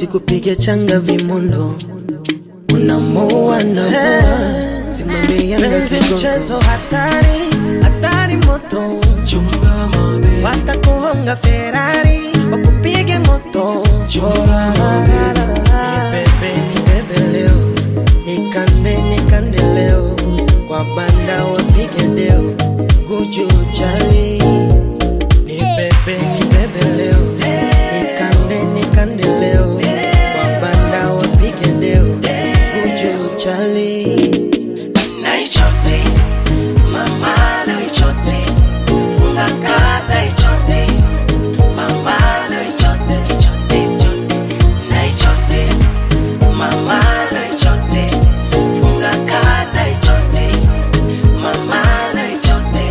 wasikupige changa vimondo unamoa na simame Yanga Penzi vigogo. mchezo hatari, hatari moto, chunga mabe watakuhonga Ferrari, wakupige moto. chora mabe nibebe nibebe leo nikande nikande leo kwa banda wapige deo guju chali nibebe nibebe leo nikande nikande leo kwa banda wapige deo guju chali Naichote, mama naichote, ungakata ichote, mama naichote, ichote, ichote. Naichote, mama naichote, ungakata ichote, mama naichote.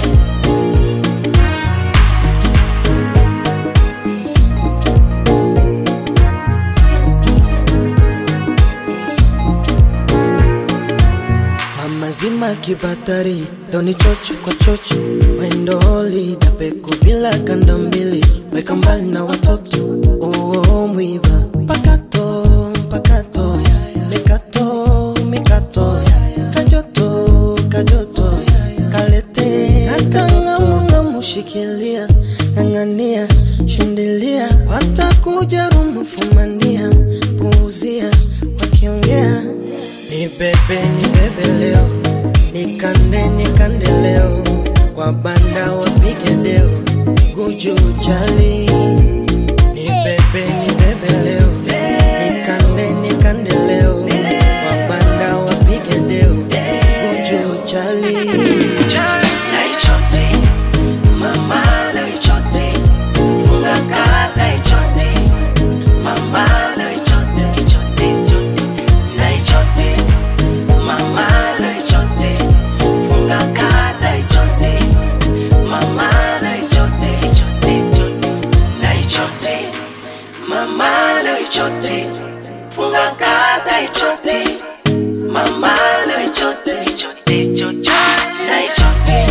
Mama zima kibatari doni chocho kwa chocho wendoli dapeku bila kanda mbili weka mbali na watoto oo mwiba pakato pakato mikato mikato kajoto kajoto kalete hata mushikilia ng'ang'ania shindilia watakuja rumufumania puuzia wakiongea ni bebe ni bebe leo nikande nikande leo kwa banda wapige deo guju chali ni bebe ni bebe leo nikande nikande leo kwa banda wapige deo guju chali Naichote, mama naichote, ungakata ichote, mama naichote, ichote, ichote. Naichote, mama naichote, ungakata ichote, mama naichote, ichote, ichote. Naichote, mama naichote, ungakata ichote, mama naichote, ichote, ichote. Naichote.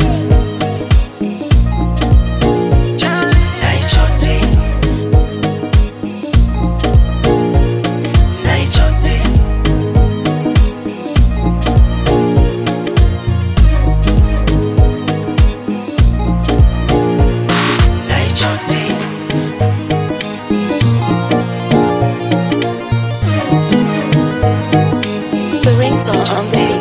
Naichote. Naichote. Naichote. The ringtone on the